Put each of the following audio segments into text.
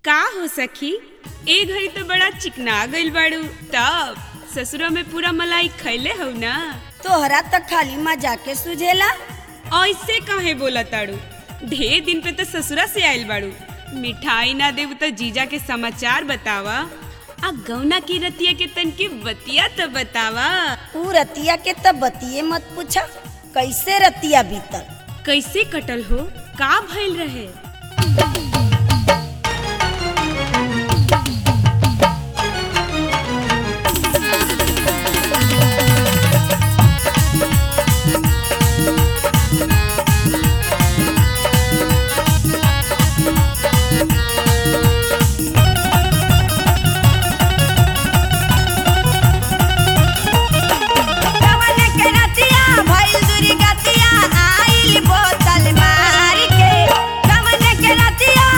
का हो सखी ए घड़ी तो बड़ा चिकना गइल बाड़ू तब ससुरा में पूरा मलाई खैले हो ना तोहरा त खाली मजाक के सुझेला ऐसे काहे बोला ताड़ू ढेर दिन पे तो ससुरा से आइल बाड़ू मिठाई ना देव तो जीजा के समाचार बतावा आ गौना की रतिया के तन की बतिया तो बतावा ऊ रतिया के त बतिये मत पूछा कैसे रतिया बीतल कैसे कटल हो का भइल रहे कवन के रतिया भइल दुर्गतिया आइल बोतल मार के कवन के रतिया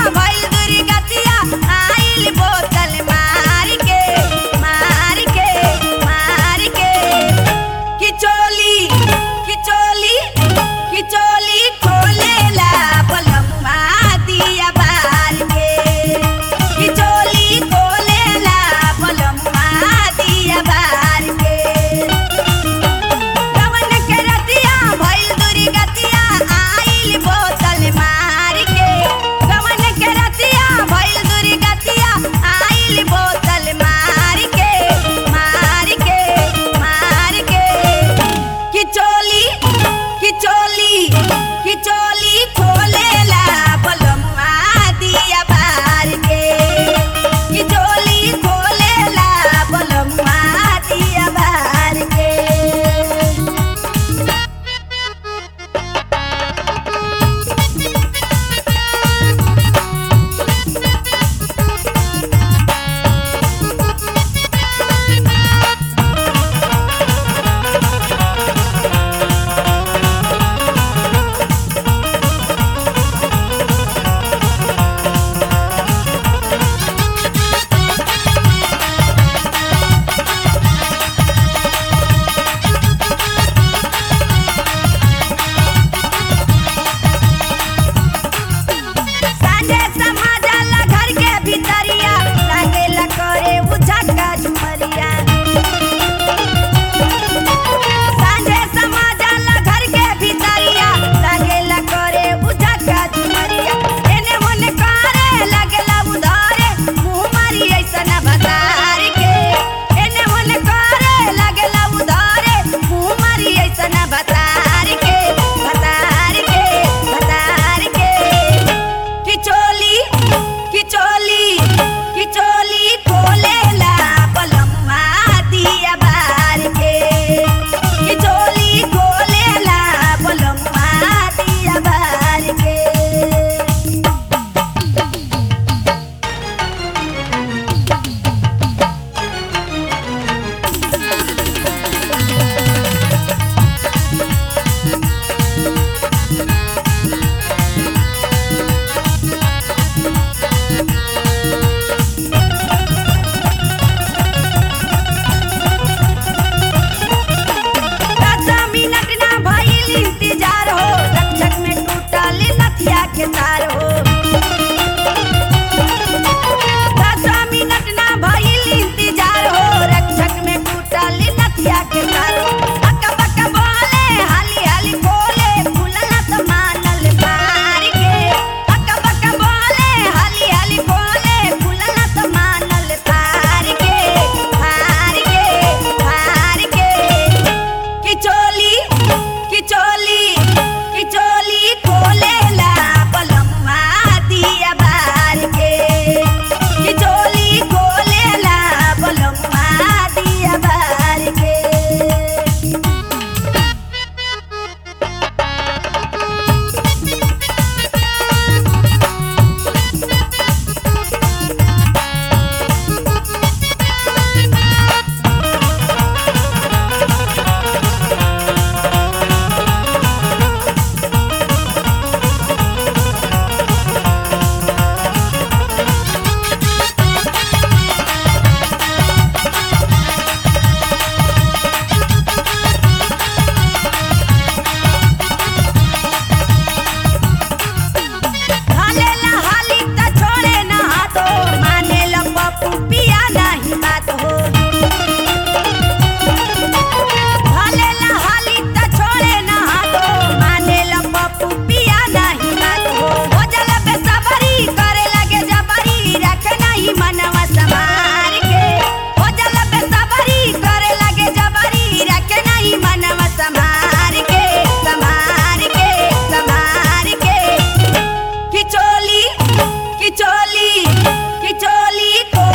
कि चोली को